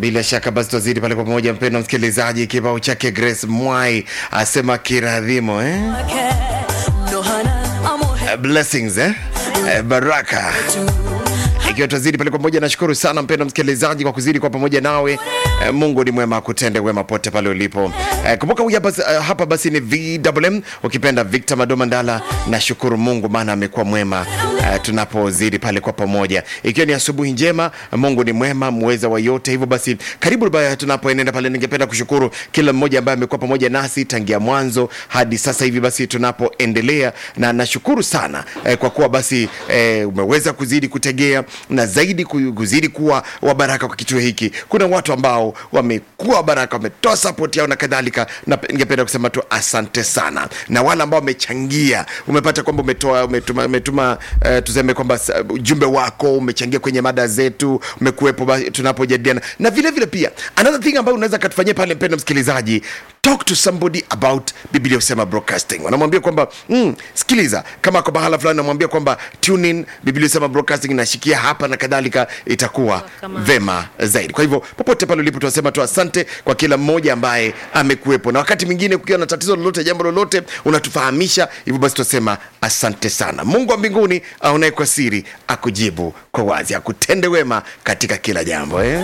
Bila shaka basi twazidi pale pamoja, mpendo msikilizaji, kibao chake Grace Mwai asema kiradhimo eh? Eh, blessings eh? Eh, baraka ikiwa twazidi pale pamoja. Nashukuru sana mpendo msikilizaji kwa kuzidi kwa pamoja nawe. Eh, Mungu ni mwema, akutende wema pote pale ulipo. Eh, kumbuka huyu hapa, eh, hapa basi ni VMM ukipenda Victor Madoma Ndala. Nashukuru Mungu maana amekuwa mwema eh, tunapozidi pale kwa pamoja, ikiwa ni asubuhi njema. Mungu ni mwema, muweza wa yote. Hivyo basi, karibu baya tunapoenenda pale, ningependa kushukuru kila mmoja ambaye amekuwa pamoja nasi tangia mwanzo hadi sasa hivi basi tunapoendelea, na nashukuru sana eh, kwa kuwa basi eh, umeweza kuzidi kutegea na zaidi ku- kuzidi kuwa wabaraka kwa kituo hiki. Kuna watu ambao wamekuwa wabaraka, wametoa support yao na kadhalika, na pe- ningependa kusema tu asante sana, na wale ambao wamechangia, umepata kwamba umetoa umetuma, umetuma uh, tuseme kwamba sa- ujumbe wako umechangia kwenye mada zetu, umekuwepo ba- tunapojadiliana, na vile vile pia another thing ambayo unaweza katufanyia pale, mpendo msikilizaji, talk to somebody about Biblia Usema Broadcasting. Wanamwambia kwamba mm, sikiliza, kama kwa bahala fulani namwambia kwamba tune in, Biblia Usema Broadcasting inashikia hapa na kadhalika, itakuwa Kama- vema zaidi. Kwa hivyo popote pale ulipo, tunasema tu asante kwa kila mmoja ambaye amekuwepo, na wakati mwingine kukiwa na tatizo lolote, jambo lolote, unatufahamisha. Hivyo basi tunasema asante sana. Mungu wa mbinguni aonaye kwa siri akujibu kwa wazi, akutende wema katika kila jambo eh?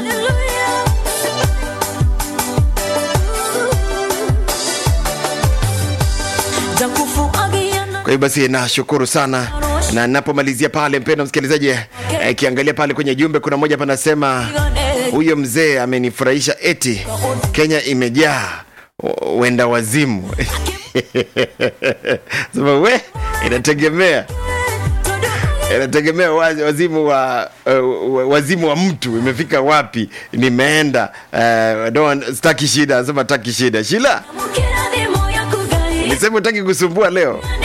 Kwa hiyo basi nashukuru sana, na napomalizia pale, mpendo msikilizaji, eh, kiangalia pale kwenye jumbe, kuna mmoja hapa anasema huyo mzee amenifurahisha, eti Kenya imejaa w- wenda wazimu. Sema we, inategemea inategemea wazi- wazimu wa uh, wazimu wa mtu imefika wapi. Nimeenda uh, don't- sitaki shida, nasema taki shida. Shila, nisema utaki kusumbua leo